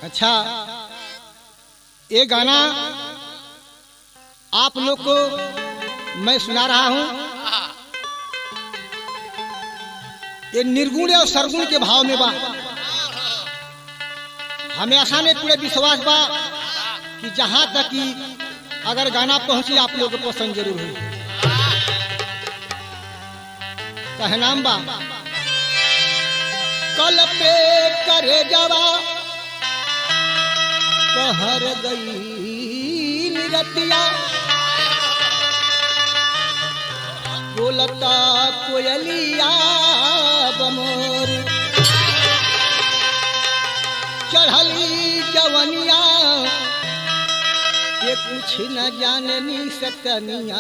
अच्छा ये गाना आप लोग को मैं सुना रहा हूं ये निर्गुण और सरगुण के भाव में बा हमें आसान है पूरे विश्वास बा कि जहां तक कि अगर गाना पहुंचे आप लोग को पसंद जरूर हुई कहे नाम बा कल पे करे जवा कहर गई निरतिया बोलता कोयलिया बमोर चढ़ली जवनिया ये कुछ न जाननी सतनिया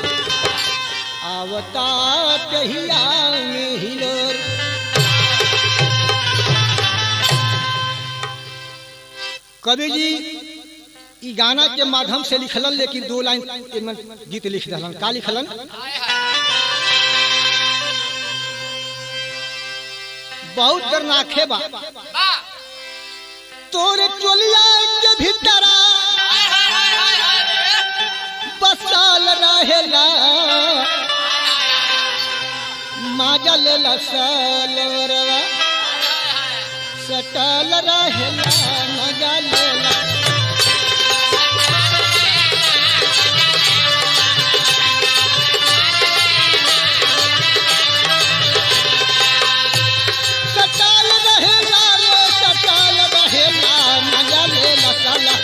आवता कहिया में हिलोर कवि जी ई गाना के माध्यम से लिखलन लेकिन दो लाइन एमन गीत लिख दलन का लिखलन बहुत दरनाखे बा तोरे टोलिया के भीतरा बसाल रहेला माजल लसलवरवा सटल रहेला मजा लेला सटल रहेला रे सटल रहेला मजा लेला साला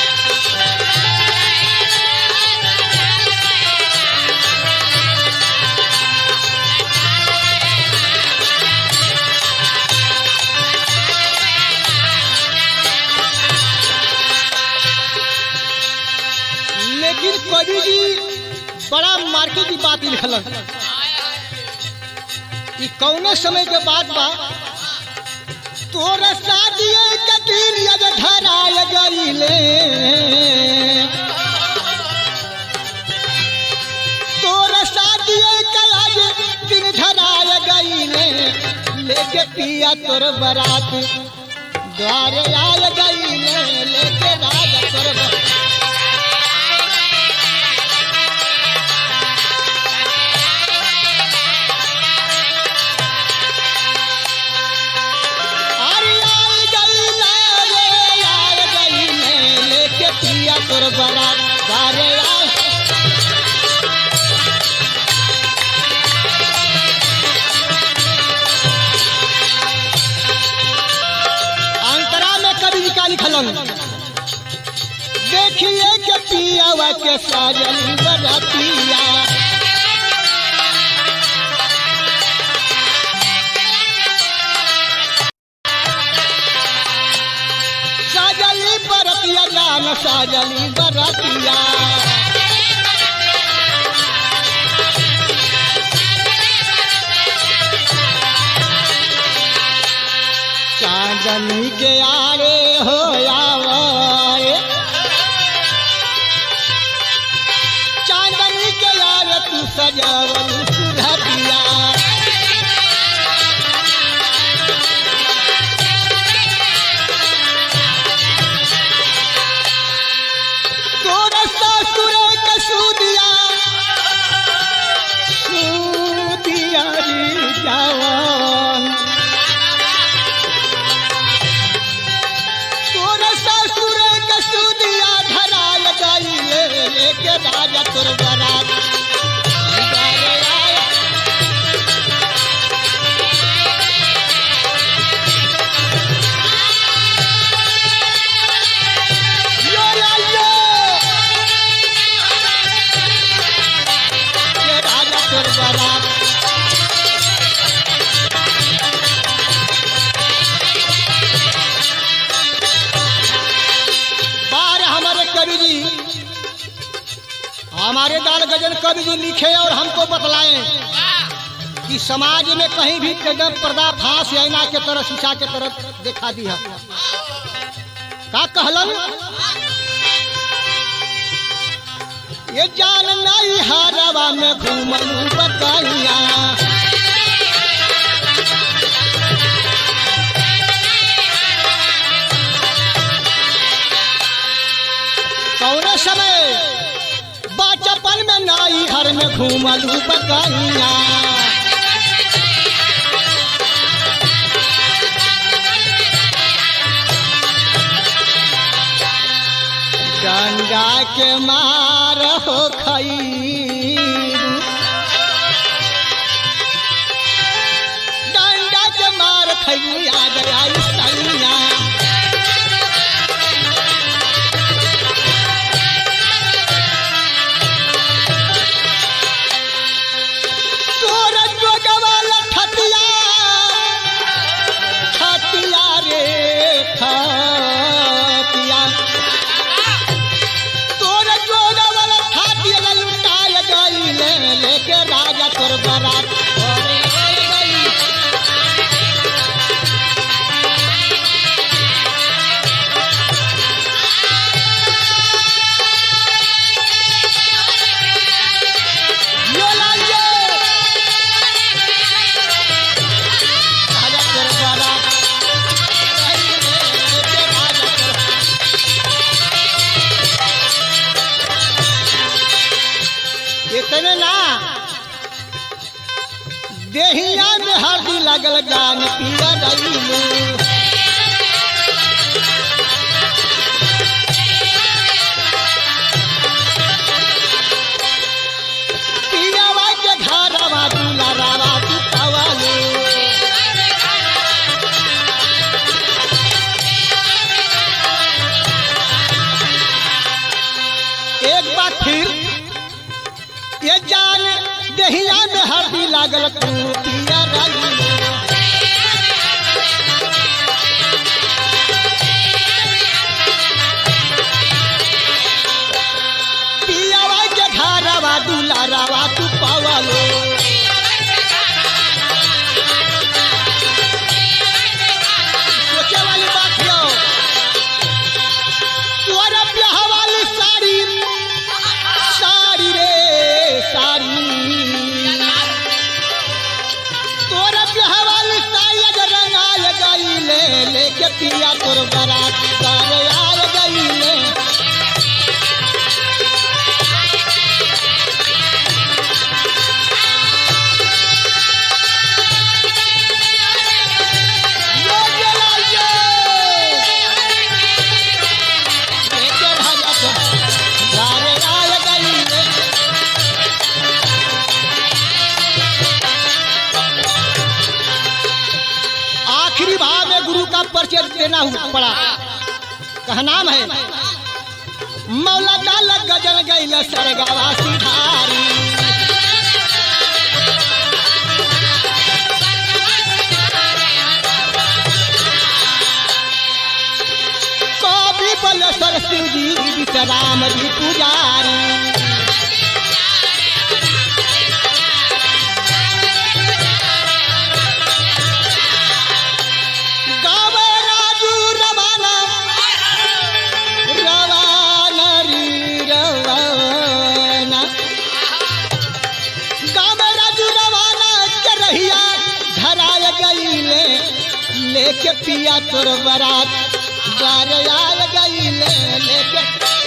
लेकिन कवि जी बड़ा मार्के की बात लिखलन ई कौने समय के बाद बा तोरा शादी के दिन यद धराय गईले तोरा शादी के आज दिन धराय गईले लेके पिया तोर बरात द्वारे आय गईले लेके राज तोर बरात अरे आय गईले रे आय गईले लेके पिया तोर बरात द्वारे आय अंतरा में कवि जी का लिखलन देखिए के पियावा के साजन बरतिया साजली बरतिया जान साजली बरतिया चांदनी के आरे हो आवारे चांदनी के आरे तू सजावल सुरतिया तोरा ससुर के सुदिया सुदिया रे जवान तोरा ससुर के सुदिया धराल गईले लेके राजा तोर बरात गारे आया। यो या यो। के राजा तोर बरात बार हमारे कवि जी हमारे दाल गजन कवि जी लिखे और हमको बतलाए कि समाज में कहीं भी कदम पर्दा फांस ऐना के तरह शीशा के तरफ दिखा दी है का कहलन ये जान नहीं हारवा में घूमलू बताइया घूमलू बकैया डंडा के मार हो खैरू डंडा के मार खैरू याद आई सैया तोरा जोगवाल ठतिया ठतिया रे ठतिया तोरा जोगवाल ठतिया लुटाय गईले लेके राजा तोर बारात घरे आय गई यो लाइए राजा तोर बारात गईले लेके राजा तोर इतने ना देहिया में हरदी लगल जान पिया रईलू पियावा के घरवा दुलारावा तू पवालू एक बार फिर ये जान दहिया में हरदी लागल तू पिया रईलू पियावा के घरवा दुलारावा तू पवालू सोचे वाली बात यो तोरा ब्याह वाली साड़ी साड़ी रे साड़ी तोरा ब्याह वाली साड़ी अगर रंगाय गईले लेके पिया तोर बारात करे आय गईले यो जलाइए लेके राजा तोर घरे आय गईले आखिरी भाव में गुरु का परिचय देना हुआ पड़ा कहा नाम है मौला डाल गजल गैल सरगवा सिधारी कवि बलेश्वर शिव जी विश्राम जी पुजारी गावे राजू रवाना रवाना री रवाना गावे राजू रवाना के रहिया धराय गईले लेके पिया तोर बरात द्वार आय गईले लेके